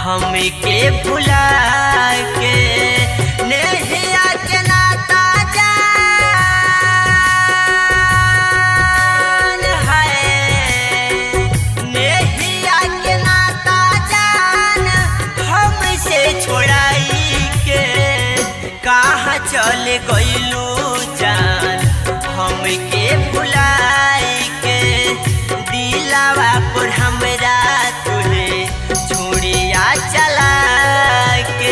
हमके भुला के नेहिया के नाता जान है नेहिया के नाता जान हमसे छोड़ाई के कहाँ चल गइलू जान हमके भुलाई के दिलावा पर हमरा तुहे छुड़िया चला के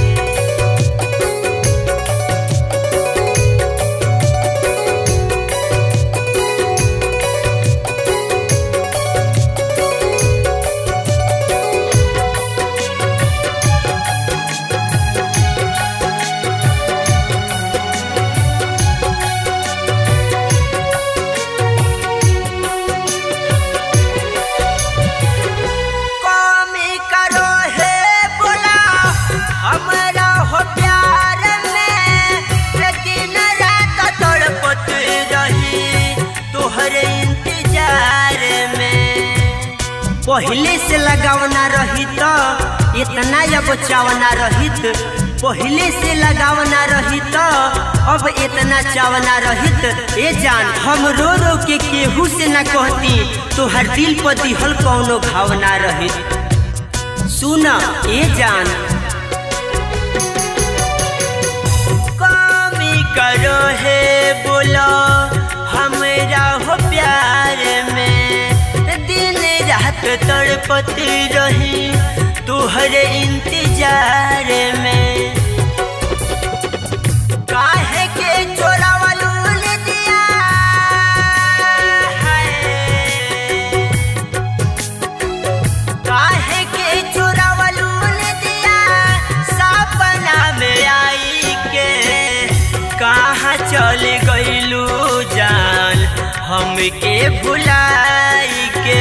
कमी करो हे बोला हमरा हो प्यार में दिन रात तड़पत रही तोहरे इंतजार में पहले से लगावना रही तो इतना अब चावना रहित पहले से लगावना रही तो अब इतना चावना रहित ए जान हम रो रो के केहू से न कहती तो हर दिल पर दिहल कौनो भावना रहित सुन ए जान कमी करो हे बोलो हमरा हो प्यार में दिन रात तड़पत रही तुहरे इंतजार में काहे के चोरावलू ले दिया है काहे के चोरावलू ले दिया सपना में आई के कहाँ चल गइलू जान हमके भुलाई के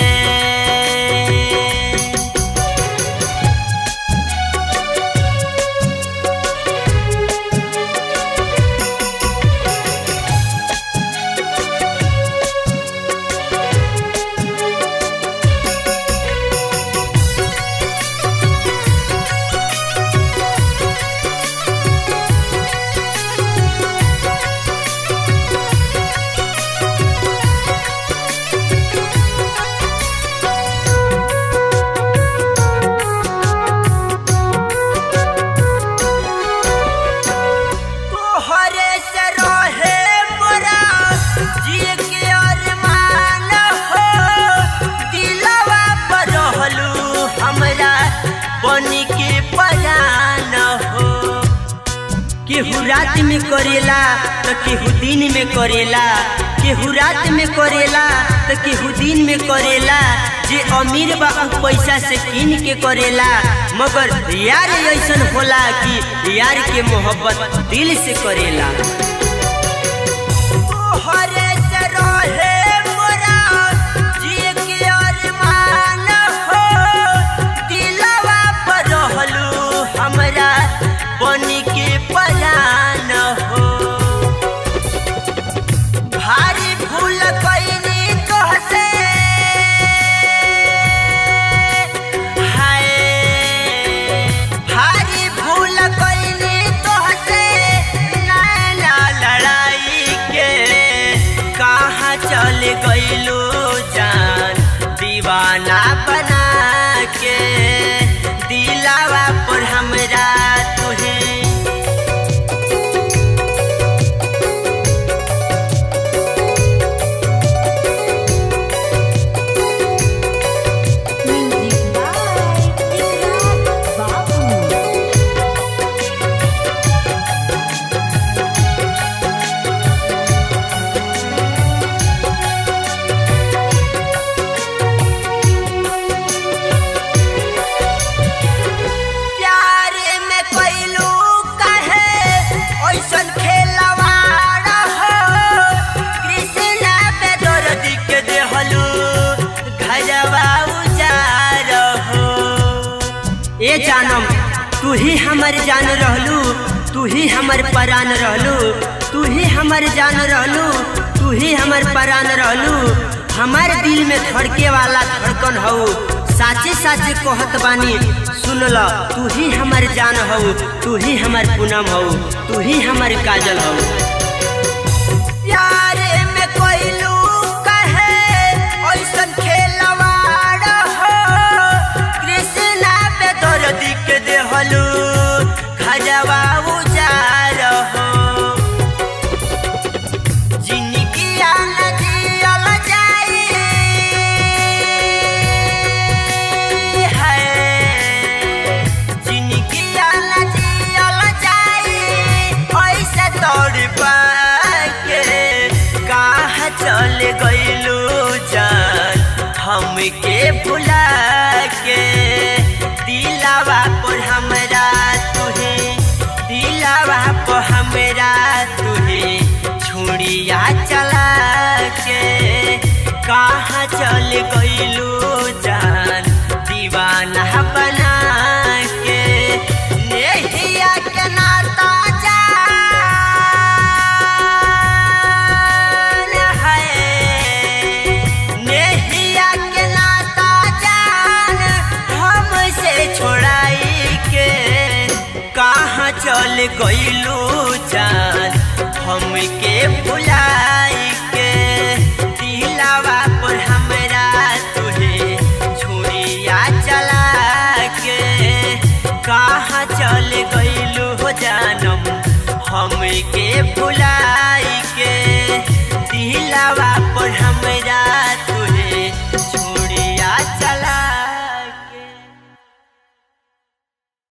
तोहरे से रहे मोरा जिए के अरमान हो दिलवा पर रहलू हमरा बनी के परान हो केहू रात में करेला तो केहू दिन में करेला केहू रात में करेला तो केहू दिन में करेला जे अमीर बा उ पैसा से कीन के करेला मगर यार ऐसन होला कि यार के मोहब्बत दिल से करेला तोहरे से रहे मोरा जिए के अरमान हो दिलवा पर रहलू हमरा बनी के परान हो भारी भूल कैनी तोहसे हाय भारी भूल कैनी तोहसे नैना लड़ाई के कहाँ चल गइलू जान दीवाना बना के दिलावा पर हमरा तुहे Music by Ikrar Babu. प्यार में कैलू कहे ऐसन खेलवाड़ हो कृष्णा पे दर्द के देहलू घरवा उजार हो ए जानम तू ही हमर जान रहलू तू ही हमर परान रहलू तू ही हमर जान रहलू तू ही हमर परान रहलू हमार दिल में धड़के वाला धड़कन हऊ साचे साचे कहत बानी सुन सुन ल तू ही हमार जान हो तू ही हमार पूनम हो तू ही हमार काजल हो यारे में कोइलू कहे ऐसन खेलवाड़ हो कृष्णा पे दर्दी के देहलू खजवा उजार हो जिनकी आन जियल जाई है जिनकी आन जियल जाई ऐसे तोड़ पाके कहाँ चल गइलू जान हमके भुला के दिलावा पर हमरा तुहे दिलावा पर हमरा तुहे छुड़िया चला के कहाँ चल गइलू जान दीवाना बना के नेहिया के नाता जान है नेहिया के नाता जान हमसे छोड़ाई के कहाँ चल गइलू जान हमके भुलाई के दिलावा पर हमरा तुहे छुरिया चला के कहाँ चल गइलू हो जानम हमके भुलाई के दिलावा पर हमरा